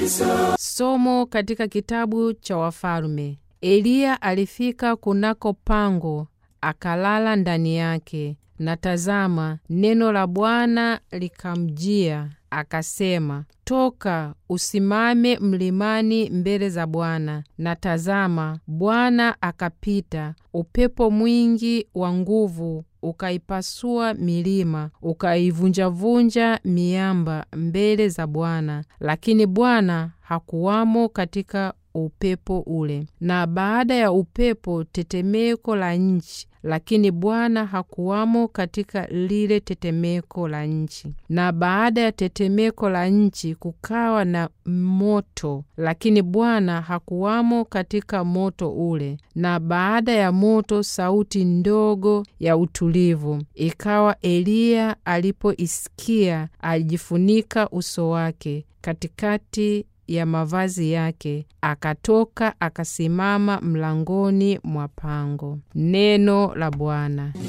Somo katika kitabu cha Wafalme. Eliya alifika kunako pango akalala ndani yake, na tazama, neno la Bwana likamjia akasema, toka usimame mlimani mbele za Bwana. Na tazama, Bwana akapita, upepo mwingi wa nguvu ukaipasua milima, ukaivunjavunja miamba mbele za Bwana, lakini Bwana hakuwamo katika upepo ule. Na baada ya upepo tetemeko la nchi, lakini Bwana hakuwamo katika lile tetemeko la nchi. Na baada ya tetemeko la nchi kukawa na moto, lakini Bwana hakuwamo katika moto ule. Na baada ya moto sauti ndogo ya utulivu. Ikawa Eliya alipoisikia alijifunika uso wake katikati ya mavazi yake, akatoka akasimama mlangoni mwa pango. Neno la Bwana.